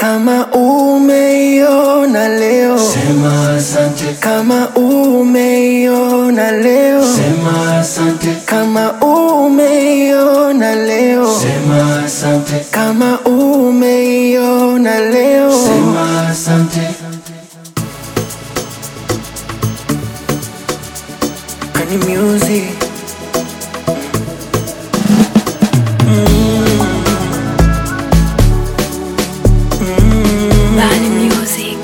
Kama umeiona leo, Sema asante, kama umeiona leo, sema asante, kama umeiona leo, sema asante, kama umeiona leo, sema asante. Kani music Bani Music.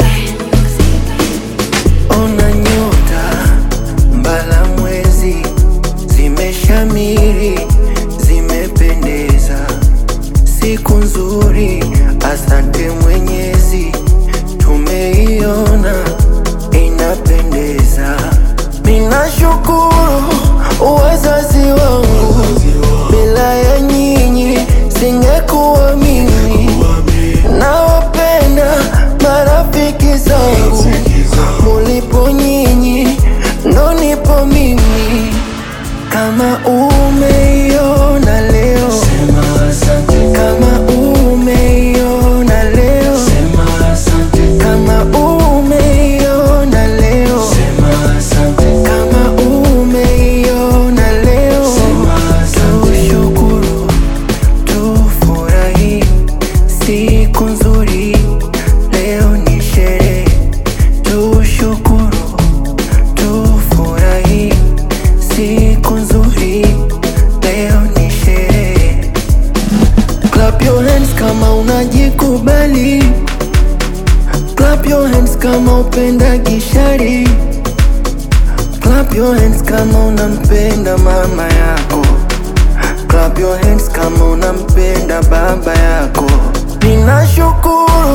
Ona nyota mbala mwezi zimeshamiri, zimependeza, siku nzuri, asante Mwenyezi, tumeiona inapendeza. Ninashukuru wazazi wangu, bila ya nyinyi singekuwa mimi. Nawapenda marafiki zangu, mulipo nyinyi ndo nipo mimi. Kama umeiona leo, Sema asante, kama umeiona leo, sema asante, kama umeiona leo, sema asante, kama umeiona leo, sema asante. tushukuru, tufurahi, siku nzuri, leo ni sherehe, tushukuru, tufurahi, siku nzuri, leo ni sherehe. Clap your hands kama unajikubali, clap your hands kama upenda gishari, clap your hands kama unampenda mama yako, clap your hands kama unampenda baba yako. Ninashukuru